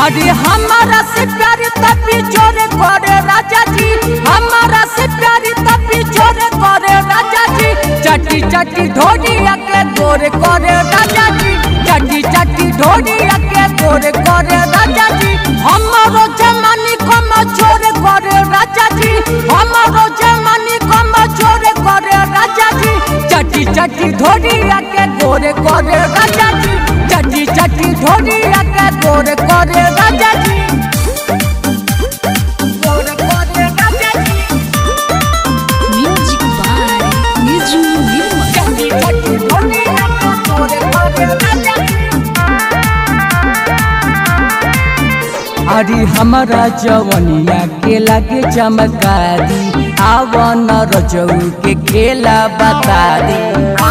अरे हमारा से प्यार तभी जोरे करे राजा जी हमारा से प्यार तभी जोरे करे राजा जी चटी चटी ढोलिया के गोरे करे राजा जी चटी चटी ढोलिया के गोरे करे राजा जी हमारो जमानी को मछोरे करे राजा जी हमारो जमानी को मछोरे करे राजा जी चटी चटी ढोलिया के गोरे करे राजा जी चटी चटी ढोलिया के गोरे करे राजा जी गोरे करे राजा जी Music by Niju Nirmal. चटी चटी ढोलिया के गोरे करे राजा जी अरे हमारा जवनिया के लगे चमकारी आवन रजऊ के खेला बता दी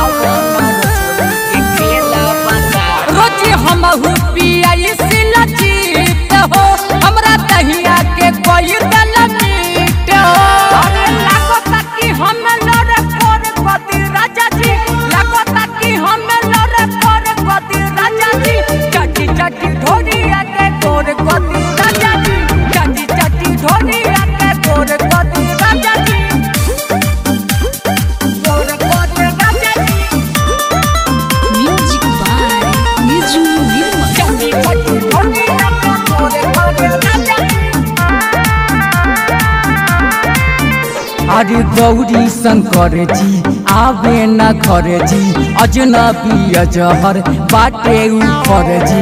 रोजी हम पिया सिला जीत हो हमरा दहिया के कोई दल मीट हो अरे लागो ताकि हम लड़े कोर कदी राजा जी लागो ताकि हम लड़े कोर कदी राजा जी चटी चटी ढोलिया के कोर कदी राजा जी चटी चटी ढोलिया के कोर कदी राजा जी कोर कदी राजा जी Music by Niju Nirmal. चटी चटी ढोलिया के कोर कदी राजा जी अरे गौरी शंकर जी आवे न घर जी अजनबी अजहर बाटे ऊपर जी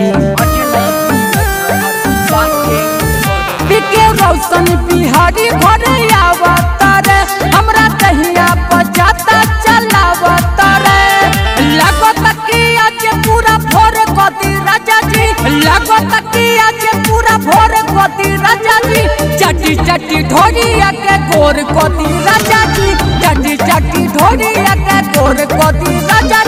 बिके रोशन बिहारी घर आवतर हमरा दहिया बजाता चलावतर लागत कि आज पूरा भोर कदी राजा जी लागत कि आज पूरा भोर कदी राजा जी चटी चटी ढोलिया के गोर कदी राजा जी चटी चटी ढोलिया के गोर कदी राजा